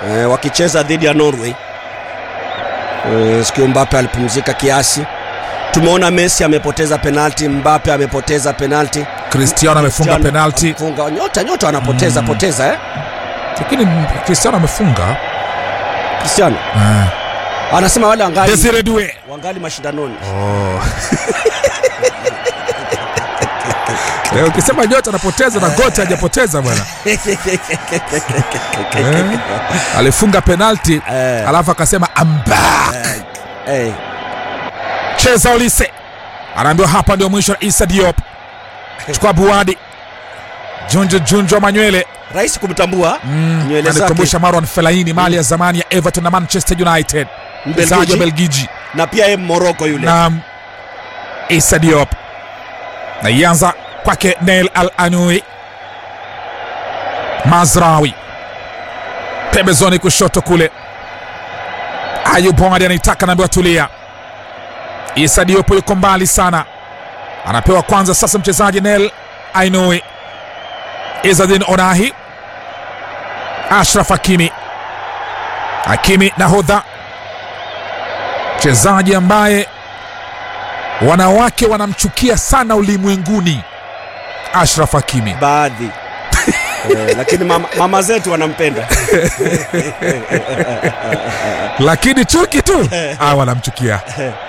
e, wakicheza dhidi ya Norway. E, sikio Mbappe alipumzika kiasi. Tumeona Messi amepoteza penalti, Mbappe amepoteza penalti, Cristiano amefunga penalti, funga nyota nyota wanapoteza Mm. poteza eh? lakini Cristiano amefunga Cristiano eh. anasema wale wangali, Desire Due wangali mashindanoni. oh. Eh, ukisema nyota anapoteza na gote hajapoteza bwana eh. alifunga penalti Eh, alafu akasema I'm back eh, cheza Olise anaambiwa hapa ndio mwisho wa Issa Diop chukua Buadi Junju Junju wa Manywele rahisi kumtambua mm. Nywele zake. anikumbusha Marwan Fellaini mali ya zamani ya Everton na Manchester United mchezaji wa Mbelgiji Belgiji na pia yeye Morocco yule na Issa Diop na ianza kwake Nail Al Anui Mazrawi pembezoni kushoto kule Ayub Omari anaitaka naambiwa tulia. Issa Diop yuko mbali sana, anapewa kwanza sasa mchezaji Nail Ainui Izadin Onahi Ashraf Hakimi Hakimi nahodha mchezaji ambaye wanawake wanamchukia sana ulimwenguni Ashraf Hakimi. baadhi eh, lakini mama, mama zetu wanampenda lakini chuki tu ah, wanamchukia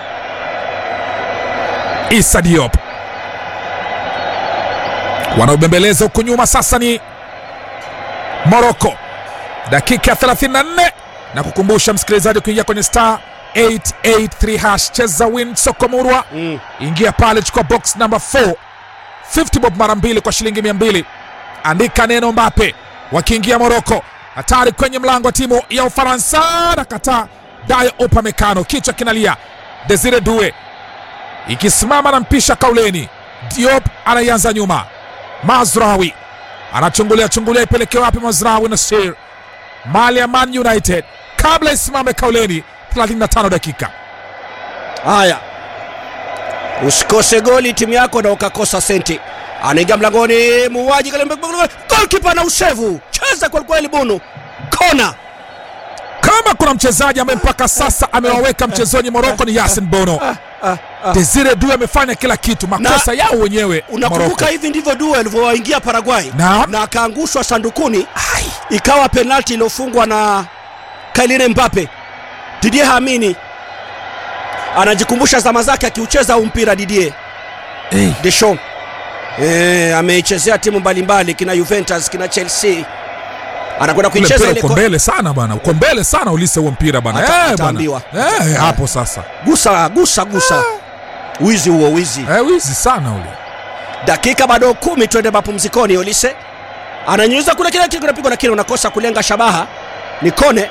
Issa Diop wanaobembeleza huku nyuma sasa ni Morocco, dakika ya 34 na kukumbusha msikilizaji kuingia kwenye star 883 hash cheza win soko murwa mm. ingia pale chukua box number 4 50 bob mara mbili kwa shilingi 200 andika neno Mbappe wakiingia Moroko hatari kwenye mlango wa timu ya Ufaransa na kataa Dayo Upamecano kichwa kinalia Desire Due ikisimama na mpisha kauleni Diop anaianza nyuma Mazrawi anachungulia chungulia ipeleke wapi Mazrawi Nasir mali ya Man United kabla isimame kauleni 35 dakika Haya, usikose goli timu yako na ukakosa senti. Anaingia mlangoni, muuaji golkipa na usevu, cheza kwelikweli, bunu kona. kama kuna mchezaji ambaye mpaka sasa amewaweka mchezoni Moroko ni Yasin Bono. Ah, ah. Desire Due amefanya kila kitu, makosa yao wenyewe Unakumbuka Moroko. hivi ndivyo Due alivyowaingia Paraguay Naam. na akaangushwa sandukuni, ikawa penalti iliyofungwa na Kylian Mbappe. Didier Hamini anajikumbusha zama zake akiucheza huu mpira Didier Hey, Deschamps eh, ameichezea timu mbalimbali kina Juventus kina Chelsea, anakwenda ule kuicheza mpira ile uko ko- mbele sana bwana, uko mbele sana ulise huo mpira bwana. Ata- Eh, bwana. ataambiwa. Eh, hapo sasa gusa gusa gusa, wizi huo wizi. eh, wizi sana ule. Dakika bado kumi, twende mapumzikoni. Olise ananyunyuza kule, kile kile kinapigwa, lakini unakosa kulenga shabaha, ni kone.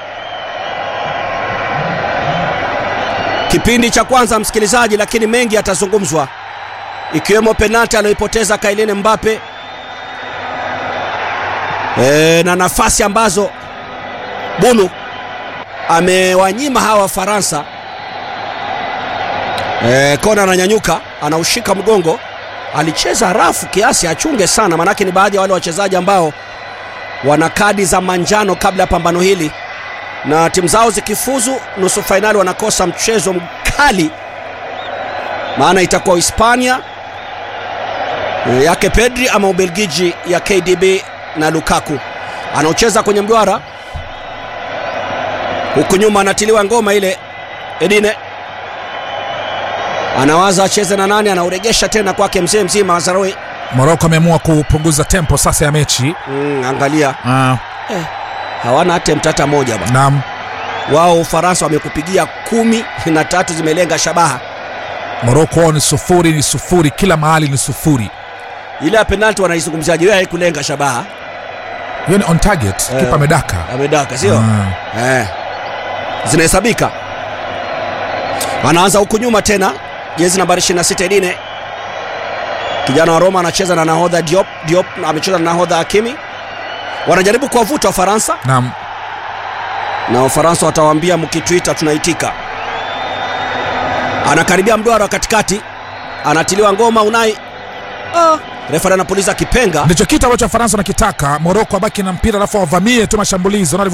Kipindi cha kwanza, msikilizaji, lakini mengi yatazungumzwa, ikiwemo penalti aliyoipoteza Kylian Mbappe e, na nafasi ambazo Bunu amewanyima hawa Wafaransa. E, kona ananyanyuka, anaushika mgongo alicheza rafu kiasi, achunge sana, manake ni baadhi ya wale wachezaji ambao wana kadi za manjano kabla ya pambano hili, na timu zao zikifuzu nusu fainali wanakosa mchezo mkali, maana itakuwa Hispania eh, yake Pedri ama Ubelgiji ya KDB na Lukaku anaocheza kwenye mduara, huku nyuma anatiliwa ngoma ile Edine anawaza acheze na nani, anauregesha tena kwake mzee mzima Azarawi. Moroko ameamua kupunguza tempo sasa ya mechi. Mm, angalia Ah, hawana attempt hata moja bwana. naam, Wao Ufaransa wamekupigia kumi na tatu zimelenga shabaha. Moroko wao ni sufuri, ni sufuri, kila mahali ni sufuri. Ile ya penalti wanaizungumziaje? Wewe haikulenga shabaha, Hiyo ni on target, Eh. kipa amedaka. amedaka sio? Ah. Eh, zinahesabika. Anaanza huku nyuma tena, jezi nambari 26 Edine, kijana wa Roma anacheza na nahodha Diop. Diop amecheza na nahodha Hakimi, wanajaribu kuwavuta Wafaransa Naam, na Wafaransa watawaambia mkituita tunaitika. Anakaribia mduara wa katikati, anatiliwa ngoma Unai. Ah, refa anapuliza kipenga. ndicho kitu ambacho Wafaransa wanakitaka. Moroko abaki na mpira alafu wavamie tu mashambulizi